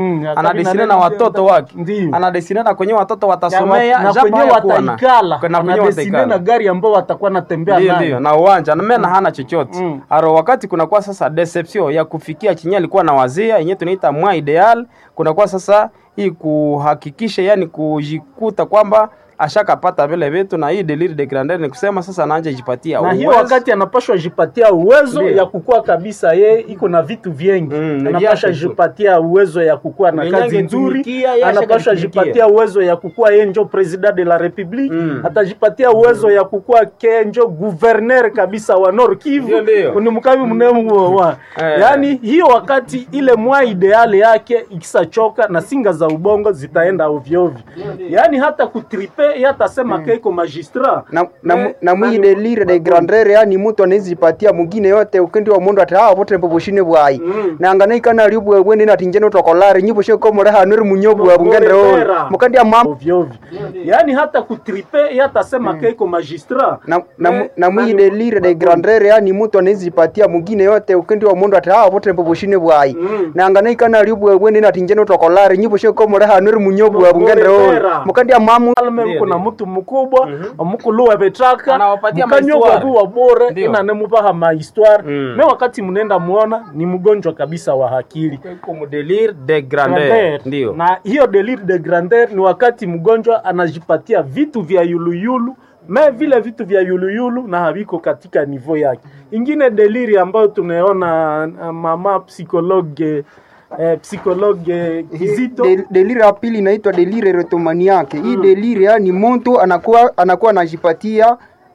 Mm, akabi anadesine na na neno- watoto wake Ndiyo. anadesine na kwenye watoto Ya, watasomea wa- na japo kwenye hayakuwa na- wataikala na kwenye anadesine na wataikala gari ambao watakuwa natembea ndio nayo ndio na uwanja na mena hana chochote Mm. aro wakati kunakuwa sasa deception ya kufikia chenye alikuwa na wazia yenyewe tunaita mwa ideal kunakuwa sasa hii kuhakikisha yani kujikuta kwamba ashakapata vile vitu na hii deliri de grandeur ni kusema sasa anaanja jipatia na hiyo uwezo. wakati anapashwa jipatia uwezo Ndiyo. ya kukua kabisa ye iko na vitu vingi Mm, ni anapasha vyake tu. jipatia uwezo ya kukua na Mwenye kazi nzuri angetumikia, yeye anapasha ashakatumikia. jipatia uwezo ya kukua ye njo president de la republique Mm. atajipatia uwezo ya kukua ke njo guverner kabisa wa Nord Kivu Ndio, ndio. ni mkami mnemu wa Eh. yani hiyo wakati ile mwa ideale yake ikisachoka na singa za ubongo zitaenda ovyo ovyo yani hata kutripe yeye atasema ke iko magistrat na, na, Eh, mu- na na mwi ni- delire de grandeur yani mtu anaezipatia mwingine yote ukindi wa mundu ati hawa vote mpoboshine bwai Mm. na nganaikana ali bwe bwene nati njeno tokolare nyibo she komore hanuri munyobu wa bungendre Bora. on mukandi ya mam ovyo ovyo yani hata kutripe yeye atasema ke iko magistrat na, na, mu- Eh, na na mwi ni- delire de grandeur yani mtu anaezipatia mwingine yote ukindi wa mundu ati hawa vote mpoboshine bwai Mm. na nganaikana ali bwe bwene nati njeno tokolare nyibo she komore hanuri munyobu wa bungendre Bora. on mukandi ya mamu alme Ndiyo, kuna ndiyo. mtu mkubwa mukulu wa betraka Anawapatia mukanyogwa mahistoire. wa bore Ndiyo. inanemupaha mahistoire Mm. me wakati mnenda muona ni mgonjwa kabisa wa akili Iko mu delire de grandeur Grandeur. ndio na hiyo delire de grandeur ni wakati mgonjwa anajipatia vitu vya yuluyulu me vile vitu vya yuluyulu na haviko katika nivo yake ingine deliri ambayo tumeona uh, mama psikologe eh, psikologe kizito De- delire ya pili inaitwa delire retomaniake hii delire yani mtu anakuwa anakuwa anajipatia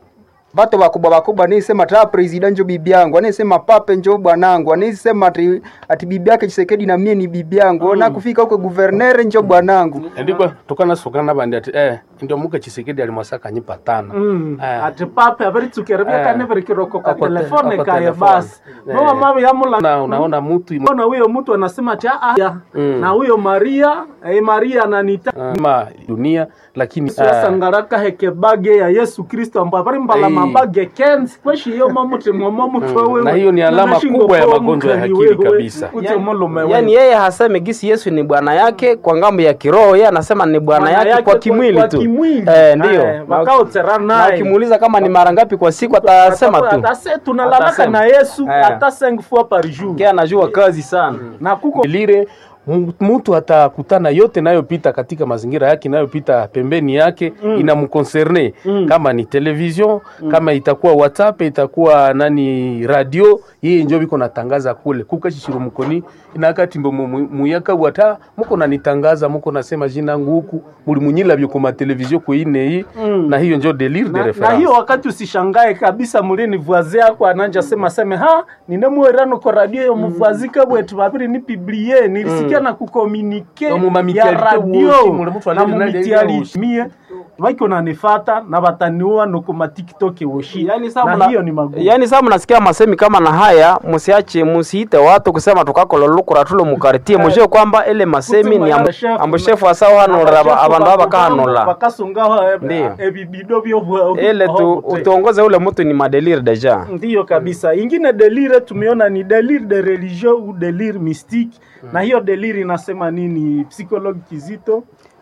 bato bakubwa bakubwa anaisema ta president njo bibi yangu anaisema pape njo bwanangu anaisema ati, ati bibi yake chisekedi na mie ni bibi yangu na kufika huko guverner njo bwanangu ndikwa tukanasukana bandi ati eh ndio muke chisekedi alimwasaka nyipa tana Mm. Eh. ati pape averitukerebeka Eh. neverikiroko ka Ako te- telefone ako kaye telefone. basi Eh. mama mama yamula na unaona mtu imo- na huyo mtu anasema ati "Ah, ah, Mm. na huyo maria eh, maria ananita ma dunia lakini sasa eh, ngaraka heke bage ya yesu kristo ambayo bari mbala Ei. mabage kenzi kweshi iyo mamuti mwa mutwe Mm, wewe na hiyo ni alama kubwa ya magonjwa ya akili kabisa. yani yeye haseme gisi yesu ni bwana yake kwa ngambo ya kiroho yeye anasema ni bwana yake, kwa kimwili tu eh, ndio Na wakaotera na naye ukimuuliza kama ni mara ngapi kwa siku atasema tu Atase- tunalalaka Atasema. na yesu Eh. hata 5 fois par jour Yeye anajua kazi sana na kuko lile mu- mtu atakutana yote inayopita katika mazingira yake inayopita pembeni yake mm. inamkoncerne mm. kama ni television mm. kama itakuwa whatsapp itakuwa nani radio yeye njo biko natangaza kule kukashishiro mukoni inakati mbo mu- mu- muyaka wata muko nanitangaza muko nasema jina ngu huku muli munyila byo kuma television kuine hii Mm. na hiyo njo delire de na, na reference hiyo wakati usishangae kabisa mulini vuazi yako ananja sema seme ha ninemuerano ko radio yo muvazika bwetu babiri ni piblie nilisikia na kukomunike No, mu ya mamitialite radio woshi, mule mtu na alili nali mumitialite woshi. mie vaiko nanifata na bataniua nokuma tiktok woshi yani saa na mna- hiyo ni magumu yani saa mnasikia masemi kama na haya musiache musiite watu kusema tukakololukura tulo mukartie mujue kwamba ile masemi ni ambu- ambushefu asao hanura aba- abandu abakahanula bakasungaho Ndiyo. ebibido byo ile tu utuongoze ule mtu ni madelire deja ndiyo kabisa ingine delire tumeona ni delire de religion ou delire mystique na hiyo delire inasema nini psychologue kizito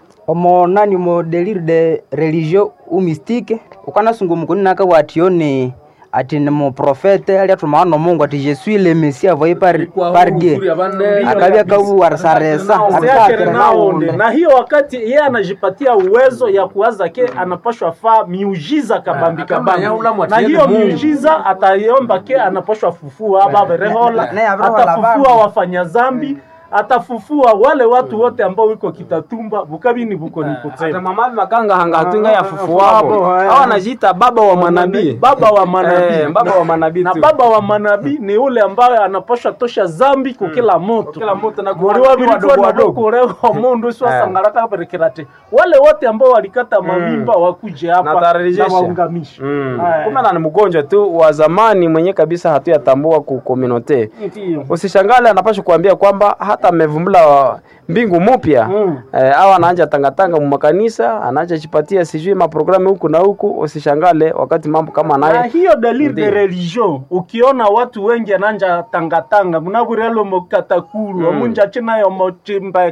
omo nani mo delire de religion ou mystique ukanasungu mukuni naka watione ati ni mo profete ali atumaa no mungu ati je suis le messie envoyé par, par dieu akabya kabuwarisaresa Seakere naonde na hiyo wakati yeye anajipatia uwezo ya kuwaza ke anapashwa faa miujiza kabambi Ah, kama ya ulamu kabambi na atiende hiyo Mungu. miujiza ataiomba ke anapashwa fufua aba berehola Na ya berehola atafufua bandu. wafanya zambi atafufua wale watu wote ambao wiko kitatumba bukabini buko ni hata kutsema mamavi makanga hanga hatunga ya fufu Wabo, wabo haya. au anajiita baba wa manabii baba wa manabii Eh, baba wa manabii na tu. baba wa manabii ni ule ambaye anapasha tosha zambi kukila moto kila mtu na muri kuwa- wabiri wadogo wadogo. kurewa mundu swasangalaka berekerate wale wote ambao walikata mavimba wakuje Na hapa tarejesha. na waungamishe Mm. Haya. kumbe na ni mgonjwa tu wa zamani mwenye kabisa hatuyatambua ku community Ndiyo. usishangale anapasha kuambia kwamba hata amevumbula mbingu mupya Mm. eh, au anaanja tangatanga mu makanisa anaanja chipatia sijui maprogramu huku na huku usishangale wakati mambo kama na naye hiyo delire de Ndiyo. religion ukiona watu wengi ananja tangatanga munaburelo mokatakuru omunja chinayo mochimba